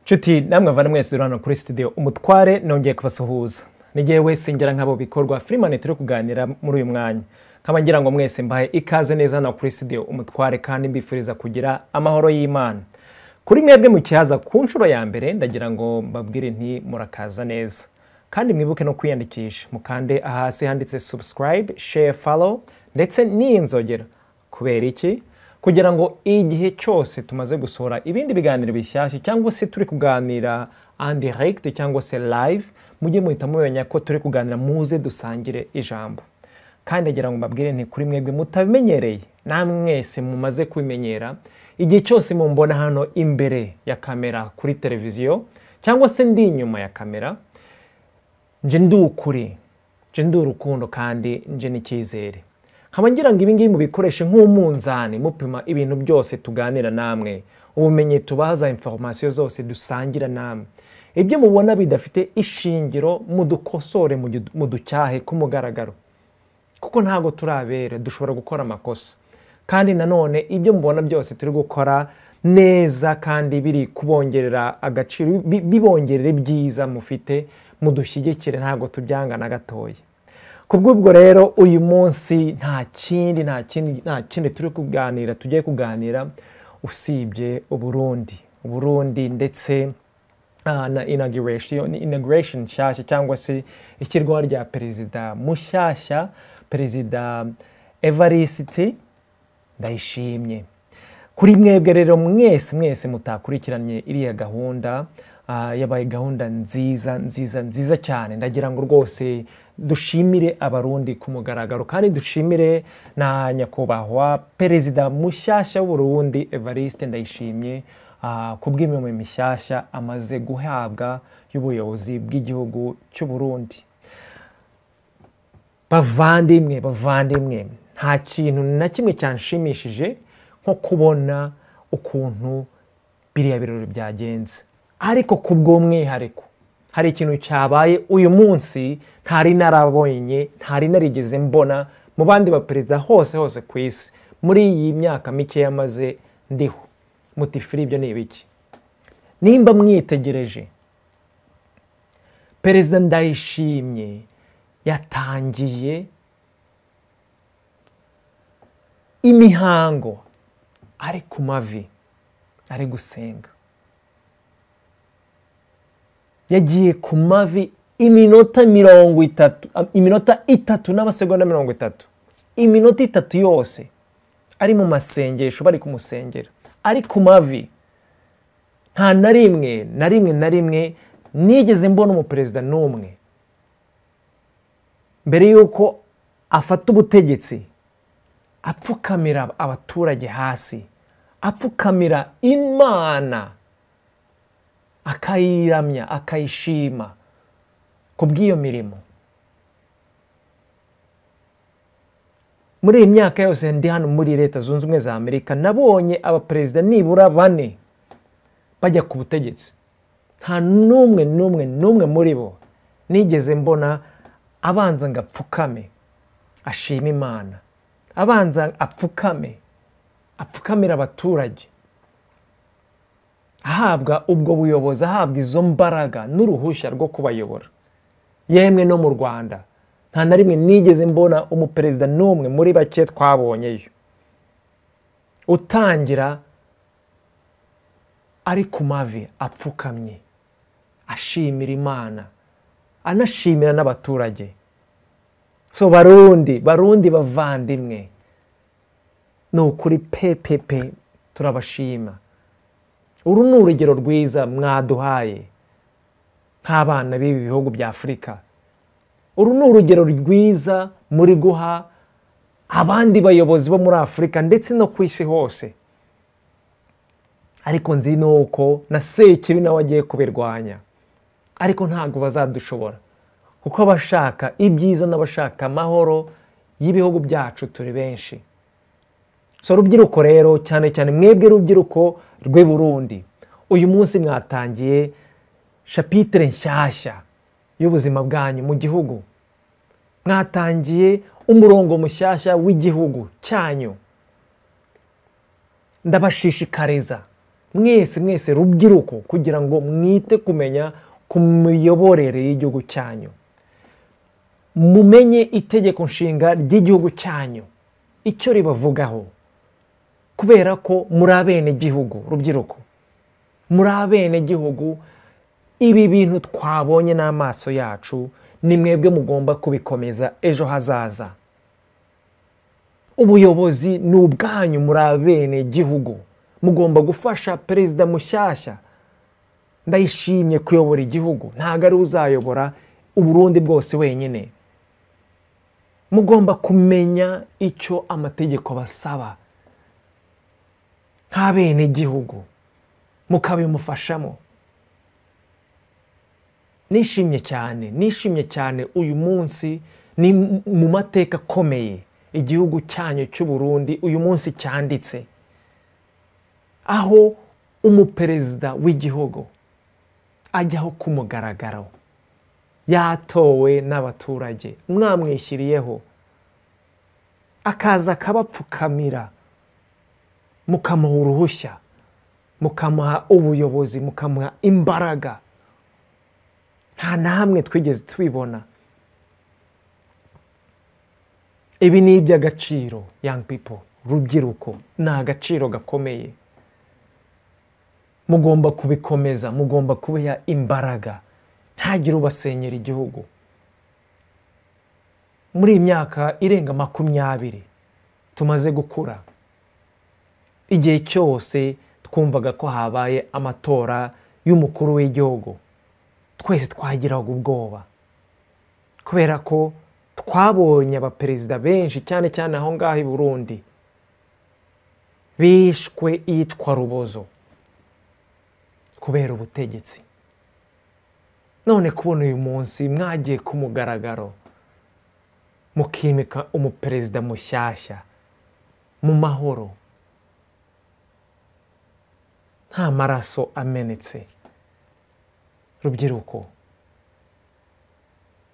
nshuti namwe mvana mwese hano kuri sitidiyo umutware nongeye kubasuhuza n'igihe wese ngera nk'abo bikorwa firimani turi kuganira muri uyu mwanya nkaba ngira ngo mwese mbahe ikaze neza hano kuri sitidiyo umutware kandi mbifuriza kugira amahoro y'imana kuri mwebwe mu kihaza ku nshuro ya mbere ndagira ngo mbabwire nti murakaza neza kandi mwibuke no kwiyandikisha mukande ahasi handitse subscribe share follow ndetse n'iyi nzogera kubera iki kugira ngo igihe cyose tumaze gusohora ibindi biganiro bishyashya cyangwa se turi kuganira andirekiti cyangwa se live mujye muhita mumenya ko turi kuganira muze dusangire ijambo kandi agira ngo mbabwire nti kuri mwebwe mutabimenyereye namwe mwese mumaze kubimenyera igihe cyose mumbona hano imbere ya kamera kuri televiziyo cyangwa se ndi inyuma ya kamera nje ndi ukuri nje ndi urukundo kandi nje n'icyizere nkaba ngira ngo ibingibi mubikoreshe nk'umunzani mupima ibintu byose tuganira namwe ubumenyi tubaza inforomasiyo zose dusangira namwe ibyo mubona bidafite ishingiro mudukosore muducyahe ku mugaragaro kuko ntabwo turabera dushobora gukora amakosa kandi nanone ibyo mubona byose turi gukora neza kandi biri kubongerera agaciro bibongerera ibyiza mufite mudushyigikire ntabwo tubyanga na gatoya kubw'ubwo rero uyu munsi nta kindi nta kindi nta kindi turi kuganira tugiye kuganira usibye uburundi uburundi ndetse ah, na inauguration inauguration nshyashya cyangwa se ishyirwaho rya perezida mushyashya perezida evariste ndayishimye kuri mwebwe rero mwese mwese mutakurikiranye iriya gahunda Ah, yabaye gahunda nziza nziza nziza cyane ndagira ngo rwose dushimire abarundi ku mugaragaro kandi dushimire na nyakubahwa perezida mushyashya w'uburundi evariste ndayishimye ah, ku bw'imirimo mishyashya amaze guhabwa y'ubuyobozi bw'igihugu cy'uburundi bavandimwe bavandimwe nta kintu na kimwe cyanshimishije nko kubona ukuntu biriya birori byagenze ariko ku bw'umwihariko hari ikintu cyabaye uyu munsi ntari narabonye ntari narigeze mbona mu bandi baperezida hose hose ku isi muri iyi myaka mike yamaze ndiho mutifiri ibyo ni ibiki nimba mwitegereje perezida ndayishimye yatangiye imihango ari ku mavi ari gusenga yagiye ku mavi iminota mirongo itatu iminota itatu n'amasegonda mirongo itatu iminota itatu yose ari mu masengesho bari kumusengera ari ku mavi nta na rimwe na rimwe na rimwe nigeze mbona umuperezida n'umwe mbere y'uko afata ubutegetsi apfukamira abaturage hasi apfukamira imana akayiramya akayishima ku bw'iyo mirimo muri iyi myaka yose ndi hano muri leta zunze ubumwe za amerika nabonye abaperezida nibura bane bajya ku butegetsi nta n'umwe n'umwe n'umwe muri bo nigeze mbona abanza ngo apfukame ashima imana abanza apfukame apfukamira abaturage ahabwa ubwo buyobozi ahabwa izo mbaraga n'uruhushya rwo kubayobora yemwe no mu rwanda nta na rimwe nigeze mbona umuperezida n'umwe muri bake twabonyeyo utangira ari ku mavi apfukamye ashimira imana anashimira n'abaturage so barundi barundi bavandimwe ni ukuri pepepe turabashima uru ni urugero rwiza mwaduhaye nk'abana b'ibi bihugu bya afurika uru ni urugero rwiza muri guha abandi bayobozi bo muri afurika ndetse no ku isi hose ariko nzi nuko na sekibi nawe agiye kubirwanya ariko ntabwo bazadushobora kuko abashaka ibyiza n'abashaka amahoro y'ibihugu byacu turi benshi so rubyiruko rero cyane cyane mwebwe rubyiruko rw'i burundi uyu munsi mwatangiye shapitire nshyashya y'ubuzima bwanyu mu gihugu mwatangiye umurongo mushyashya w'igihugu cyanyu ndabashishikariza mwese mwese rubyiruko kugira ngo mwite kumenya ku miyoborere y'igihugu cyanyu mumenye itegeko nshinga ry'igihugu cyanyu icyo ribavugaho kubera ko muri abenegihugu rubyiruko muri abenegihugu ibi bintu twabonye n'amaso yacu ni mwebwe mugomba kubikomeza ejo hazaza ubuyobozi ni ubwanyu muri abenegihugu mugomba gufasha perezida mushyashya ndayishimye kuyobora igihugu ntabwo ari uzayobora uburundi bwose wenyine mugomba kumenya icyo amategeko basaba nk'abenegihugu mukabimufashamo nishimye cyane nishimye cyane uyu munsi ni mu mateka akomeye igihugu cyanyu cy'uburundi uyu munsi cyanditse aho umuperezida w'igihugu ajyaho ku mugaragaro yatowe n'abaturage mwamwishyiriyeho akaza akabapfukamira mukamuha uruhushya mukamuha ubuyobozi mukamuha imbaraga nta na hamwe twigeze tubibona ibi ni iby'agaciro young people rubyiruko ni agaciro gakomeye mugomba kubikomeza mugomba kubiha imbaraga ntagire ubasenyera igihugu muri iyi myaka irenga makumyabiri tumaze gukura igihe cyose twumvaga ko habaye amatora y'umukuru w'igihugu twese twagiraga ubwoba kubera ko twabonye abaperezida benshi cyane cyane aho ngaho i burundi bishwe iyicwa rubozo kubera ubutegetsi none kubona uyu munsi mwagiye ku mugaragaro mukimika umuperezida mushyashya mu mahoro nta maraso amenetse rubyiruko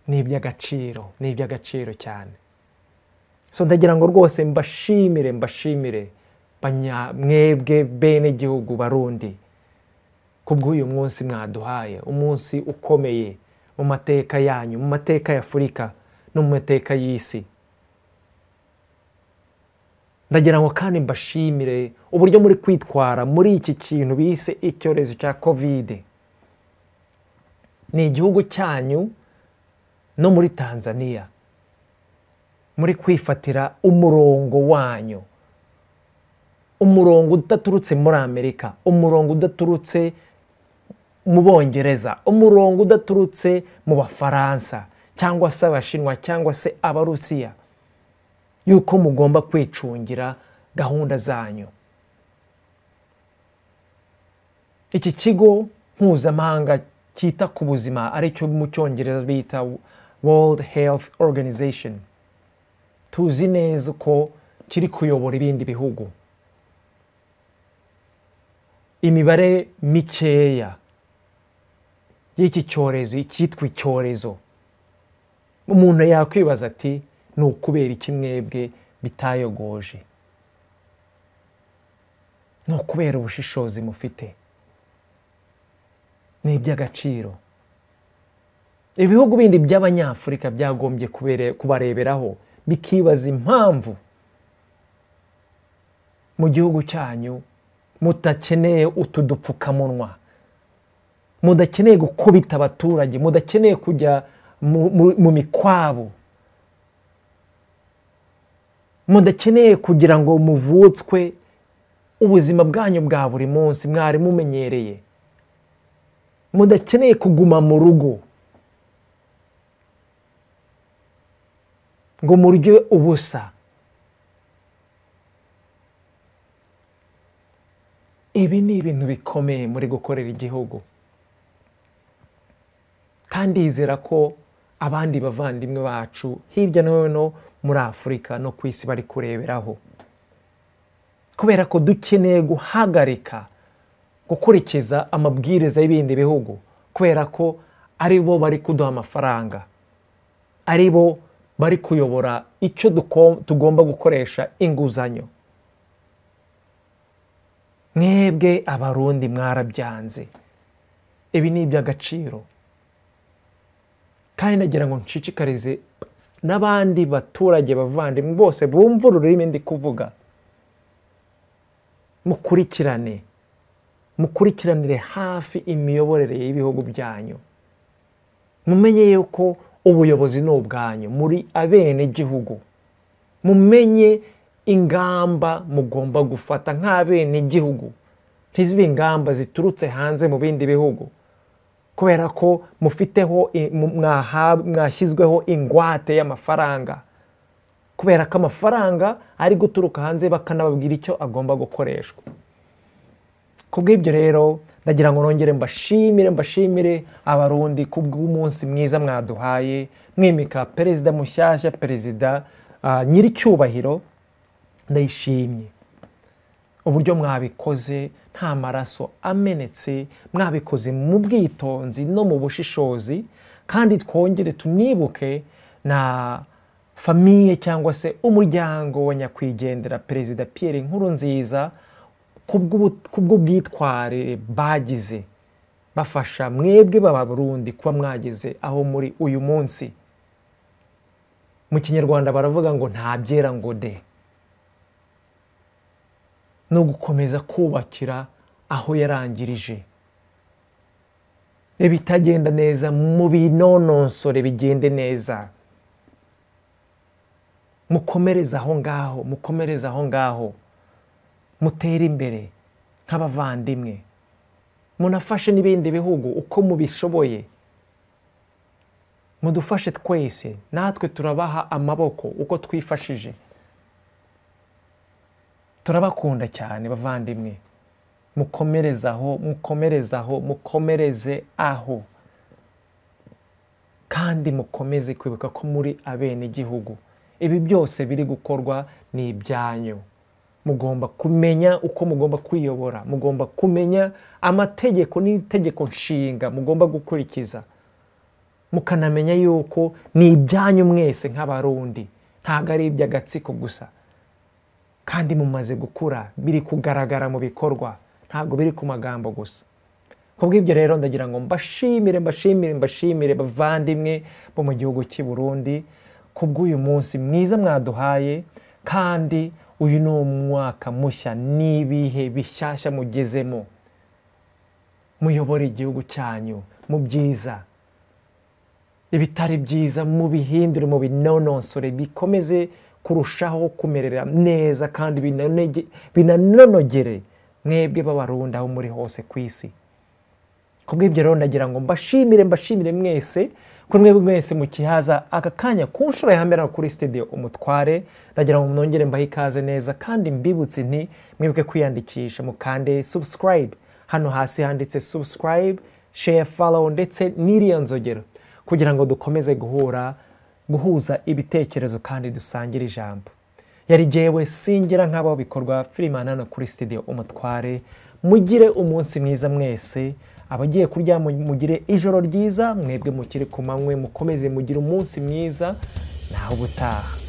ni iby'agaciro ni iby'agaciro cyane so ndagira ngo rwose mbashimire mbashimire banyamwebwe bene igihugu barundi kubw'uyu munsi mwaduhaye umunsi ukomeye mu mateka yanyu mu mateka ya afurika no mu mateka y'isi ndagira ngo kandi mbashimire uburyo muri kwitwara muri iki kintu bise icyorezo cya kovide ni igihugu cyanyu no muri tanzania muri kwifatira umurongo wanyu umurongo udaturutse muri amerika umurongo udaturutse mu bongereza umurongo udaturutse mu bafaransa cyangwa se abashinwa cyangwa se abarusiya yuko mugomba kwicungira gahunda zanyu iki kigo mpuzamahanga cyita ku buzima aricyo mu cyongereza bita world health organization tuzi neza ko kiri kuyobora ibindi bihugu imibare mikeya y'iki cyorezo icyitwa icyorezo umuntu yakwibaza ati ni ukubera iki mwebwe bitayogoje ni ukubera ubushishozi mufite ni iby'agaciro ibihugu bindi by'abanyafurika byagombye kubareberaho bikibaza impamvu mu gihugu cyanyu mutakeneye utu dupfukamunwa mudakeneye gukubita abaturage mudakeneye kujya mu mikwabu mudakeneye kugira ngo muvutswe ubuzima bwanyu bwa buri munsi mwari mumenyereye mudakeneye kuguma mu rugo ngo murye ubusa ibi ni ibintu bikomeye muri gukorera igihugu kandi yizera ko abandi bavandimwe bacu hirya no hino muri afurika no ku isi bari kureberaho kubera ko dukeneye guhagarika gukurikiza amabwiriza y'ibindi bihugu kubera ko ari bo bari kuduha amafaranga ari bo bari kuyobora icyo tugomba gukoresha inguzanyo mwebwe abarundi mwarabyanze ibi ni iby'agaciro kandi nagira ngo nshishikarize n'abandi baturage bavandimwe bose bumva ururimi ndi kuvuga mukurikirane mukurikiranire hafi imiyoborere y'ibihugu byanyu mumenye yuko ubuyobozi ni ubwanyu muri abenegihugu mumenye ingamba mugomba gufata nk'abenegihugu ntizibe ingamba ziturutse hanze mu bindi bihugu kubera ko mufiteho i- mu- mwaha- mwashyizweho ingwate y'amafaranga kubera ko amafaranga ari guturuka hanze bakanababwira icyo agomba gukoreshwa ku bw'ibyo rero ndagira ngo nongere mbashimire mbashimire abarundi ku bw'umunsi mwiza mwaduhaye mwimika perezida mushyashya perezida ah, nyiricyubahiro ndayishimye uburyo mwabikoze nta maraso amenetse mwabikoze mu bwitonzi no mu bushishozi kandi twongere tunibuke na famiye cyangwa se umuryango wa nyakwigendera perezida Pierre Nkurunziza kubw'ubu- kubw'ubwitwarire bagize bafasha mwebwe b'abarundi kuba mwageze aho muri uyu munsi mu kinyarwanda baravuga ngo nta byera ngo de ni ugukomeza kubakira aho yarangirije ibitagenda neza mu binononsore bigende neza mukomereze aho ngaho mukomereze aho ngaho mutere imbere nk'abavandimwe munafashe n'ibindi bihugu uko mubishoboye mudufashe twese natwe turabaha amaboko uko twifashije turabakunda cyane bavandimwe mukomereze aho mukomereze aho mukomereze aho kandi mukomeze kwibuka ko muri abenegihugu ibi byose biri gukorwa ni ibyanyu mugomba kumenya uko mugomba kwiyobora mugomba kumenya amategeko n'itegeko nshinga mugomba gukurikiza mukanamenya yuko ni ibyanyu mwese nk'abarundi ntabwo ari iby'agatsiko gusa kandi mumaze gukura biri kugaragara mu bikorwa ntabwo biri ku magambo gusa ku bw'ibyo rero ndagira ngo mbashimire mbashimire mbashimire bavandimwe bo mu gihugu cy'i Burundi ku bw'uyu munsi mwiza mwaduhaye kandi uyu ni umwaka mushya n'ibihe bishyashya mugezemo muyobore igihugu cyanyu mu byiza ibitari byiza mubihindure mu binonosore bikomeze kurushaho kumerera neza kandi binanege- binanonogere mwebwe b'abarundi aho muri hose ku isi ku bw'ibyo rero ndagira ngo mbashimire mbashimire mwese kuri mwebwe mwese mukihaza aka kanya ku nshuro ya mbere kuri studio umutware ndagira ngo mwongere mbahe ikaze neza kandi mbibutse nti mwibuke kwiyandikisha mukande subscribe hano hasi handitse subscribe share follow ndetse n'iriya nzogero kugira ngo dukomeze guhura guhuza ibitekerezo kandi dusangire ijambo yari jyewe singira nk'abaho bikorwa firimana hano kuri studio umutware mugire umunsi mwiza mwese abagiye kuryama mugire ijoro ryiza mwebwe mukiri ku manywe mukomeze mugire umunsi mwiza nawe ubutaha